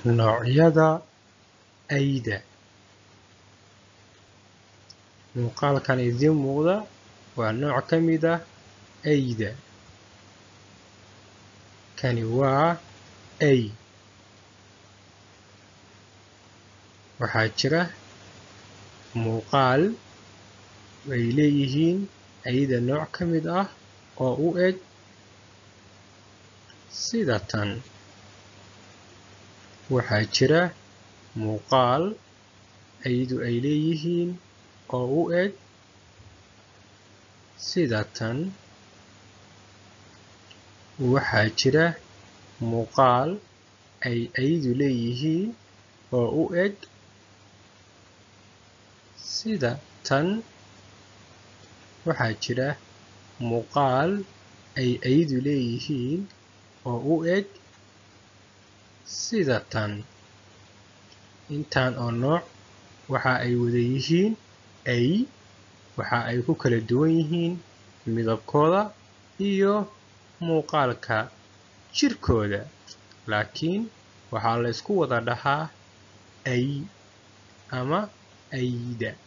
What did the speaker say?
noocyada ayda muuqaalkan idiin muuqda waa nooc ka mid ah ayda kani waa ay waxaa jira muuqaal ay leeyihiin ayda nooc ka mid ah oo u eg sida tan waxaa jira muuqaal aydu ay leeyihiin oo u eg sida tan waxaa jira muuqaal ay aydu leeyihiin oo u eg sida tan waxaa jira muuqaal ay aydu leeyihiin oo u eg sida tan intaan oo nooc waxa ay wada yihiin ay waxa ay ku kala duwan yihiin midabkooda iyo muuqaalka jirkooda laakiin waxaa la isku wada dhahaa ay ama ayda